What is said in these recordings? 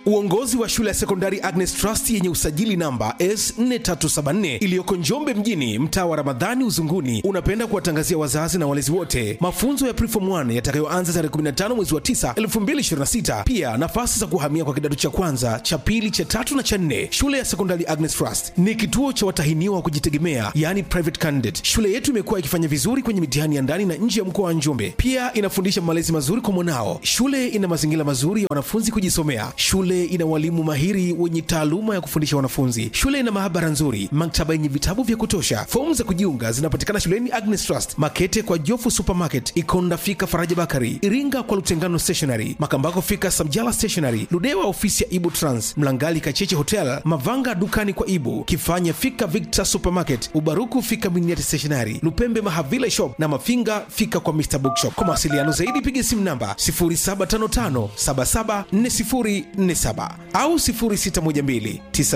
Uongozi wa shule ya sekondari Agnes Trust yenye usajili namba S4374 iliyoko Njombe mjini, mtaa wa Ramadhani Uzunguni, unapenda kuwatangazia wazazi na walezi wote mafunzo ya Preform 1 yatakayoanza tarehe 15 mwezi wa 9 2026. Pia nafasi za kuhamia kwa kidato cha kwanza, cha pili, cha tatu na cha nne. Shule ya sekondari Agnes Trust ni kituo cha watahiniwa wa kujitegemea, yani private candidate. Shule yetu imekuwa ikifanya vizuri kwenye mitihani ya ndani na nje ya mkoa wa Njombe. Pia inafundisha malezi mazuri kwa mwanao. Shule ina mazingira mazuri ya wanafunzi kujisomea. Shule ina walimu mahiri wenye taaluma ya kufundisha wanafunzi. Shule ina maabara nzuri, maktaba yenye vitabu vya kutosha. Fomu za kujiunga zinapatikana shuleni Agnes Trust, Makete kwa Jofu Supermarket, Ikonda fika Faraja Bakari, Iringa kwa Lutengano Stationery, Makambako fika Samjala Stationery, Ludewa ofisi ya Ibu Trans, Mlangali Kacheche Hotel, Mavanga dukani kwa Ibu, Kifanya fika Victor Supermarket, Ubaruku fika Miniati Stationery, Lupembe Mahavila Shop na Mafinga fika kwa Mr Bookshop. Kwa mawasiliano zaidi piga simu namba 0755 774047 au 0612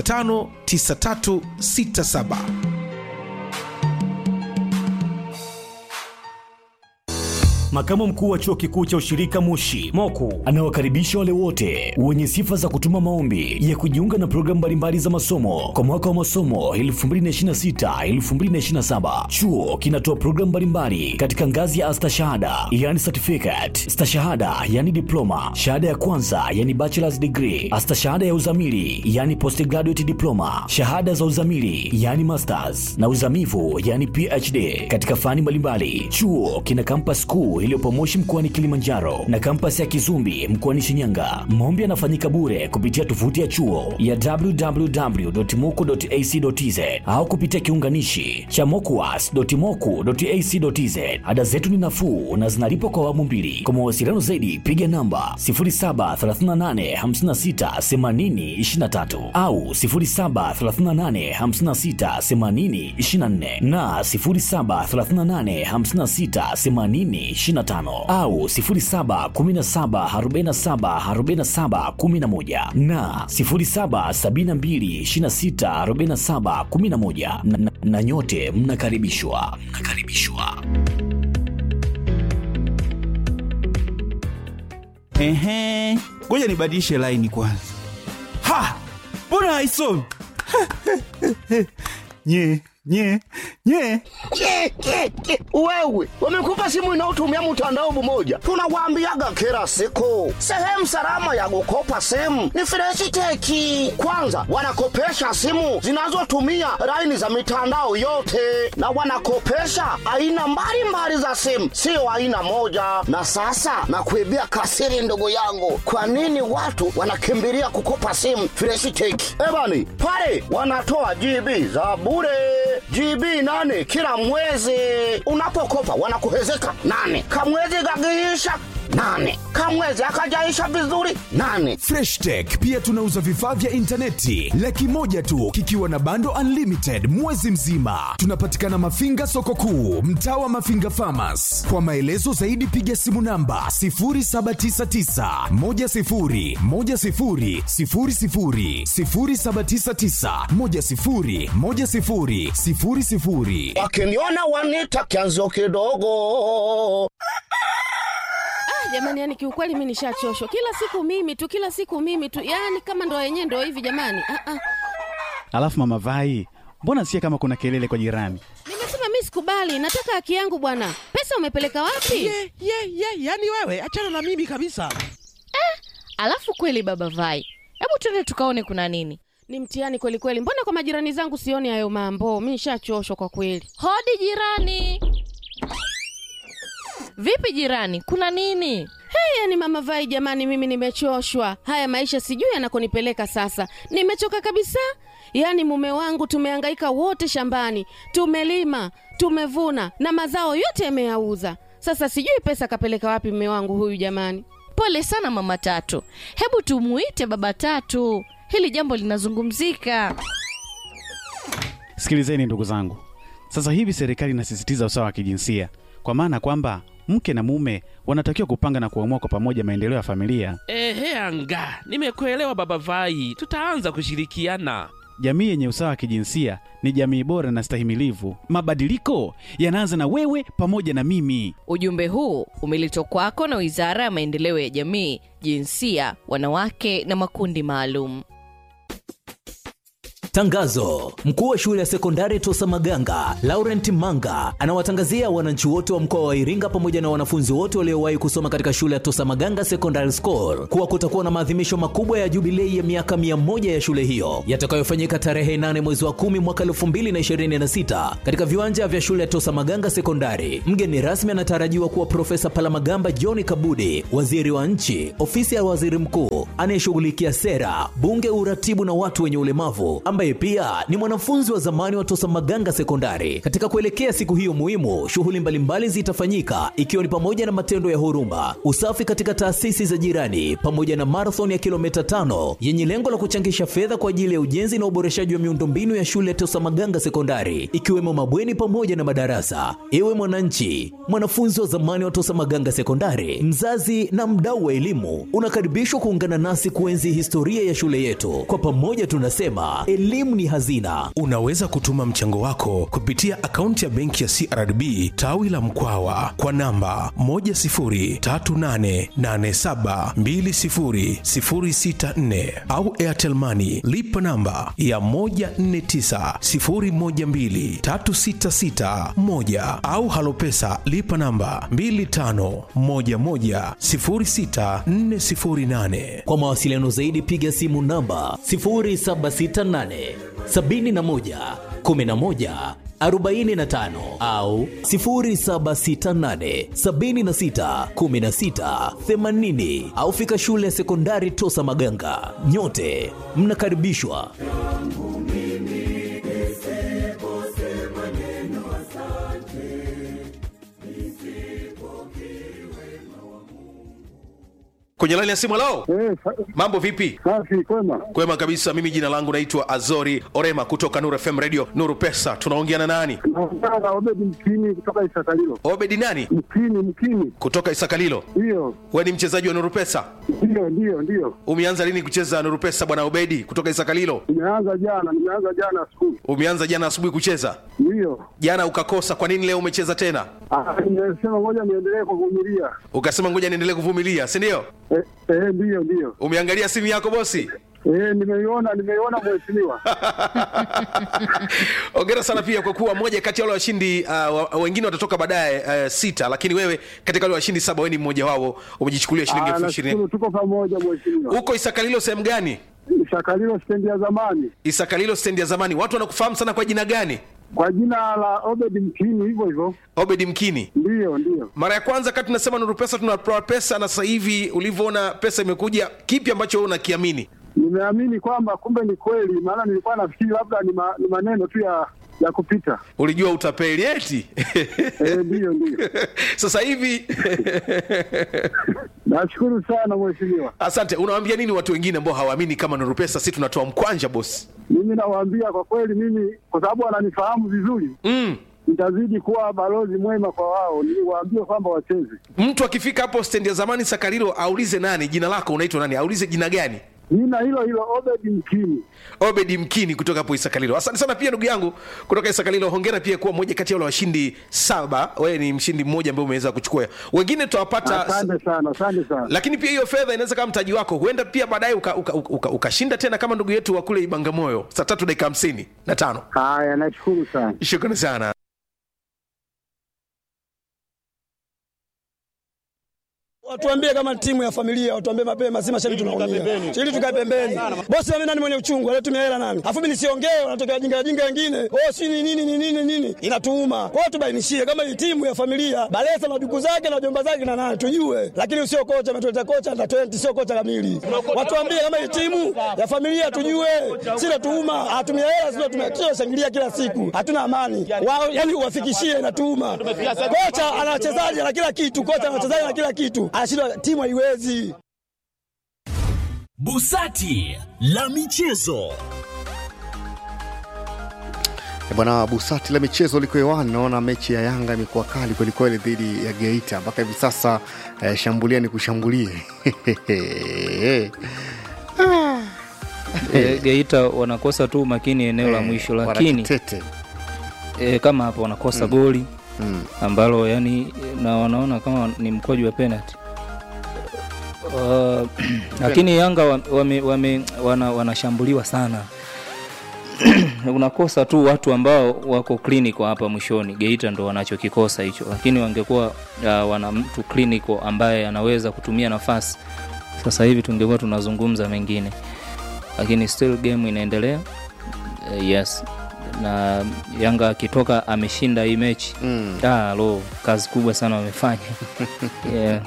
959367. Makamu mkuu wa chuo kikuu cha ushirika Moshi Moku anawakaribisha wale wote wenye sifa za kutuma maombi ya kujiunga na programu mbalimbali za masomo kwa mwaka wa masomo 2026-2027. Chuo kinatoa programu mbalimbali katika ngazi ya astashahada yani certificate, stashahada yani diploma, shahada ya kwanza yani bachelor's degree, astashahada ya uzamili yani postgraduate diploma, shahada za uzamili yani masters na uzamivu yani PhD katika fani mbalimbali. Chuo kina campus kuu iliyopo Moshi mkoani Kilimanjaro na kampasi ya Kizumbi mkoani Shinyanga. Maombi yanafanyika bure kupitia tovuti ya chuo ya www.moku.ac.tz au kupitia kiunganishi cha mokuas.moku.ac.tz. Ada zetu ni nafuu na zinalipwa kwa awamu mbili. Kwa mawasiliano zaidi piga namba 0738568023 au 0738568024 na 07385680 25 au 0717474711 na 0772264711 na, na, na nyote mnakaribishwa mnakaribishwa. Ehe, ngoja nibadilishe laini kwanza. Ha, mbona haisomi? nye nye nye Ke, ke, ke. Wewe wamekupa simu inayotumia mtandao mmoja, tunawaambiaga kila siku, sehemu salama ya kukopa simu ni Freshiteki. Kwanza wanakopesha simu zinazotumia laini za mitandao yote, na wanakopesha aina mbalimbali za simu, sio aina moja. Na sasa nakuibia kasiri, ndugu yangu, kwa nini watu wanakimbilia kukopa simu Freshiteki? Ebani pale wanatoa GB za bure GB nane kila mwezi. Unapokopa wanakuhezeka nane, kamwezi kakiisha nane, kamwezi akajaisha vizuri nane. Fresh Tech pia tunauza vifaa vya intaneti laki moja tu kikiwa na bando unlimited mwezi mzima. Tunapatikana Mafinga soko kuu, mtaa wa Mafinga Farmers. Kwa maelezo zaidi piga simu namba 0799 10 10 00 0799 10 10 00 Wakiniona wanita kianzio kidogo. jamani yani kiukweli mi nishachoshwa kila siku mimi tu kila siku mimi tu yani kama ndo yenyewe ndo hivi jamani ah, ah. Alafu mama Vai, mbona sikia kama kuna kelele kwa jirani? nimesema mi sikubali nataka haki yangu bwana pesa umepeleka wapi ye ye ye yani wewe achana na mimi kabisa Alafu kweli baba Vai, hebu twende tukaone kuna nini. ni mtihani kweli kweli mbona kwa majirani zangu sioni hayo mambo mi nishachoshwa kwa kweli Hodi jirani. Vipi jirani, kuna nini? hey, yani mama vai jamani mimi nimechoshwa haya maisha sijui yanakonipeleka sasa nimechoka kabisa yaani mume wangu tumehangaika wote shambani tumelima tumevuna na mazao yote yameyauza sasa sijui pesa kapeleka wapi mume wangu huyu jamani Pole sana mama Tatu, hebu tumuite baba Tatu, hili jambo linazungumzika. Sikilizeni ndugu zangu, sasa hivi serikali inasisitiza usawa wa kijinsia, kwa maana kwamba mke na mume wanatakiwa kupanga na kuamua kwa pamoja maendeleo ya familia. ehe anga nimekuelewa baba vai tutaanza kushirikiana jamii yenye usawa wa kijinsia ni jamii bora na stahimilivu. Mabadiliko yanaanza na wewe pamoja na mimi. Ujumbe huu umeletwa kwako na Wizara ya Maendeleo ya Jamii, Jinsia, Wanawake na Makundi Maalum. Tangazo: mkuu wa shule ya sekondari Tosa Maganga Laurent Manga anawatangazia wananchi wote wa mkoa wa Iringa pamoja na wanafunzi wote waliowahi kusoma katika shule ya Tosa Maganga Secondary School kuwa kutakuwa na maadhimisho makubwa ya jubilei ya miaka mia moja ya shule hiyo yatakayofanyika tarehe 8 mwezi wa 10 mwaka 2026 katika viwanja vya shule ya Tosa Maganga Sekondari. Mgeni rasmi anatarajiwa kuwa Profesa Palamagamba John Kabudi, waziri wa nchi, ofisi ya waziri mkuu anayeshughulikia sera, bunge, uratibu na watu wenye ulemavu ambaye pia ni mwanafunzi wa zamani wa Tosa Maganga Sekondari. Katika kuelekea siku hiyo muhimu, shughuli mbalimbali zitafanyika ikiwa ni pamoja na matendo ya huruma, usafi katika taasisi za jirani, pamoja na marathon ya kilomita tano yenye lengo la kuchangisha fedha kwa ajili ya ujenzi na uboreshaji wa miundombinu ya shule ya Tosa Maganga Sekondari, ikiwemo mabweni pamoja na madarasa. Ewe mwananchi, mwanafunzi wa zamani wa Tosa Maganga Sekondari, mzazi na mdau wa elimu, unakaribishwa kuungana nasi kuenzi historia ya shule yetu. Kwa pamoja tunasema elimu ni hazina. Unaweza kutuma mchango wako kupitia akaunti ya benki ya CRDB tawi la Mkwawa kwa namba 10388720064 au Airtel Money lipa namba ya 1490123661 au Halopesa lipa namba 25110648. Kwa mawasiliano zaidi piga simu namba 0768 71 11 45 au 0768 76 16 80 au fika shule ya sekondari Tosa Maganga. Nyote mnakaribishwa. Kwenye laini ya simu lao, Eh, sa- mambo vipi? safi kwema. Kwema kabisa. Mimi jina langu naitwa Azori Orema kutoka Nuru FM Radio Nuru Pesa. Tunaongea na nani? Naongea na Obedi Mkini kutoka Isakalilo. Obedi nani? Mkini, Mkini, Kutoka Isakalilo. ndiyo We ni mchezaji wa Nuru Pesa? ndiyo ndiyo ndiyo. Umeanza lini kucheza Nuru Pesa bwana Obedi kutoka Isakalilo? Nimeanza jana, nimeanza jana asubuhi, Umeanza jana asubuhi kucheza, ndiyo. jana ukakosa. Kwa nini leo umecheza tena? Ah, Nimesema ngoja niendelee kuvumilia. Ukasema ngoja niendelee kuvumilia, si ndio? Eh, eh, ndiyo ndiyo. Umeangalia simu yako bosi? Eh, nimeiona nimeiona mheshimiwa. Hongera sana pia kwa kuwa moja kati ya wale washindi uh, wa- wengine watatoka baadaye uh, sita, lakini wewe katika wale washindi saba, wewe ni mmoja wao, umejichukulia shilingi Ah, elfu ishirini. nashukuru tuko pamoja mheshimiwa. Uko Isakalilo sehemu gani? Isakalilo stendi ya zamani Isakalilo stendi ya zamani. Watu wanakufahamu sana kwa jina gani? kwa jina la Obedi Mkini, hivyo hivyo. Obedi Mkini. Ndiyo ndiyo. Mara ya kwanza kati tunasema Nuru Pesa tunatoa pesa, na sasa hivi ulivyoona pesa imekuja, kipi ambacho wewe unakiamini? Nimeamini kwamba kumbe ni kweli, maana nilikuwa nafikiri labda ni, ma, ni maneno tu ya ya kupita. Ulijua utapeli eti? Eh, ndiyo ndiyo. sasa hivi Nashukuru sana mheshimiwa. asante. Unawaambia nini watu wengine ambao hawaamini kama Nuru Pesa si tunatoa mkwanja bosi? Mimi nawaambia kwa kweli, mimi kwa sababu wananifahamu vizuri, mm. nitazidi kuwa balozi mwema kwa wao, niwaambie kwamba wacheze. Mtu akifika hapo stendi ya zamani Sakarilo aulize nani, jina lako unaitwa nani, aulize jina gani. Jina hilo hilo Obedi Mkini. Obedi Mkini kutoka hapo Isakalilo. Asante sana pia ndugu yangu kutoka Isakalilo. Hongera pia kuwa mmoja kati ya wale washindi saba. Wewe ni mshindi mmoja ambaye umeweza kuchukua, wengine tutawapata Asante sana, asante sana. lakini pia hiyo fedha inaweza kama mtaji wako, huenda pia baadaye ukashinda uka, uka, uka, ukashinda tena kama ndugu yetu wa kule Ibangamoyo saa tatu dakika hamsini na tano. Haya, nashukuru sana. Shukrani sana. Watuambie kama timu ya familia, watuambie mapema, si mashabiki tunaumia. Ili tukae pembeni. Bosi mimi nani mwenye uchungu, anatumia hela nani? Alafu mimi nisiongee, wanatokea wajinga wajinga wengine. Oh, si ni nini ni nini nini? Inatuuma. Kwa hiyo tubainishie kama hii timu ya familia, Balesa na duku zake na jomba zake na nani tujue. Lakini usio kocha ametuleta kocha na 20 sio kocha kamili. Watuambie kama hii timu ya familia tujue. Si natuuma, atumia hela sio tumia shangilia kila siku. Hatuna amani. Wao yani uwafikishie inatuuma. Kocha ana wachezaji na kila kitu, kocha ana wachezaji na kila kitu. Anashindwa timu haiwezi. Busati la michezo. Eh, Bwana Busati la michezo liko hewani. Naona mechi ya Yanga imekuwa kali kwelikweli dhidi ya Geita mpaka hivi sasa eh, shambulia ni kushambulie Ah. e, Geita wanakosa tu umakini eneo la Eh, mwisho, lakini wanakitete. e, kama hapo wanakosa Mm. goli Mm. ambalo yani na wanaona kama ni mkwaju wa penalty uh, lakini Yanga wa- wame, wame, wana, wanashambuliwa sana unakosa tu watu ambao wako clinical hapa mwishoni. Geita ndo wanachokikosa hicho, lakini wangekuwa uh, wana mtu clinical ambaye anaweza kutumia nafasi, sasa hivi tungekuwa tunazungumza mengine, lakini still game inaendelea. Uh, yes na Yanga akitoka ameshinda hii mechi Mm. ah, lo, kazi kubwa sana wamefanya yeah.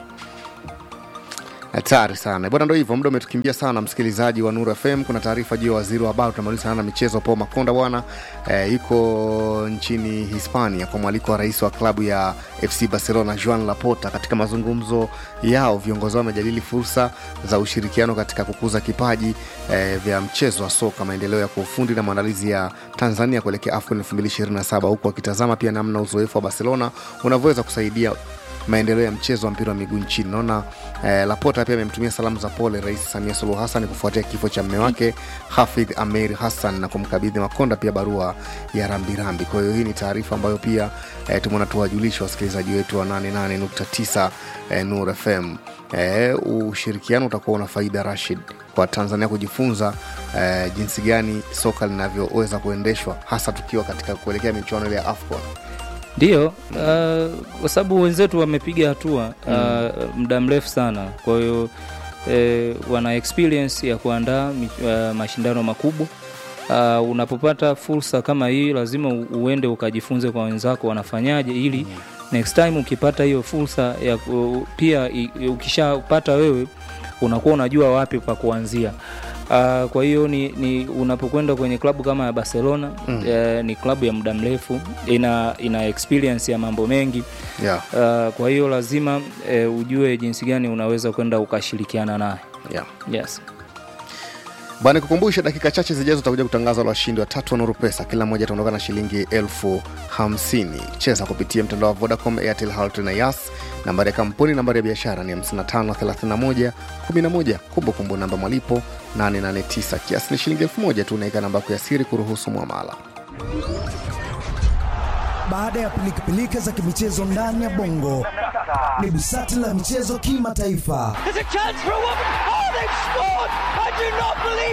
hatari sana bwana ndo hivyo muda umetukimbia sana msikilizaji wa nuru fm kuna taarifa juu ya waziri wa habari tunamaliza sana na michezo paul makonda bwana e, yuko nchini hispania kwa mwaliko wa rais wa klabu ya fc barcelona juan laporta katika mazungumzo yao viongozi wao wamejadili fursa za ushirikiano katika kukuza kipaji e, vya mchezo wa soka maendeleo ya kuufundi na maandalizi ya tanzania kuelekea afcon 2027 huku wakitazama pia namna uzoefu wa barcelona unavyoweza kusaidia maendeleo ya mchezo wa mpira wa miguu nchini naona eh, lapota pia amemtumia salamu za pole rais samia suluhu hassan kufuatia kifo cha mme wake hafidh ameir hassan na kumkabidhi makonda pia barua ya rambirambi kwa hiyo hii ni taarifa ambayo pia eh, tumeona tuwajulisha wasikilizaji wetu wa 88.9 eh, nur fm eh, ushirikiano utakuwa una faida rashid kwa tanzania kujifunza eh, jinsi gani soka linavyoweza kuendeshwa hasa tukiwa katika kuelekea michuano ile ya afcon Ndio, uh, kwa sababu wenzetu wamepiga hatua uh, muda mrefu sana, kwa hiyo eh, wana experience ya kuandaa mi- uh, mashindano makubwa. Uh, unapopata fursa kama hii lazima u- uende ukajifunze kwa wenzako wanafanyaje, ili next time ukipata hiyo fursa ya ku- pia i- i- ukishapata wewe unakuwa unajua wapi pa kuanzia. Uh, kwa hiyo ni, ni unapokwenda kwenye klabu kama ya Barcelona Mm. eh, ni klabu ya muda mrefu ina, ina experience ya mambo mengi yeah. uh, kwa hiyo lazima eh, ujue jinsi gani unaweza kwenda ukashirikiana naye yeah. yes. bana kukumbusha dakika chache zijazo utakuja kutangaza wale washindi watatu wa nuru pesa kila mmoja ataondoka na shilingi elfu hamsini cheza kupitia mtandao wa vodacom airtel Halotel na yas nambari ya kampuni nambari ya biashara ni 5531 11 kumbukumbu namba malipo 889 kiasi ni shilingi elfu moja tu unaika namba yako ya siri kuruhusu mwamala Baada ya pilikapilika za kimichezo ndani ya bongo, ni busati la michezo kimataifa. There's a chance for a woman. Oh, they've scored! I do not believe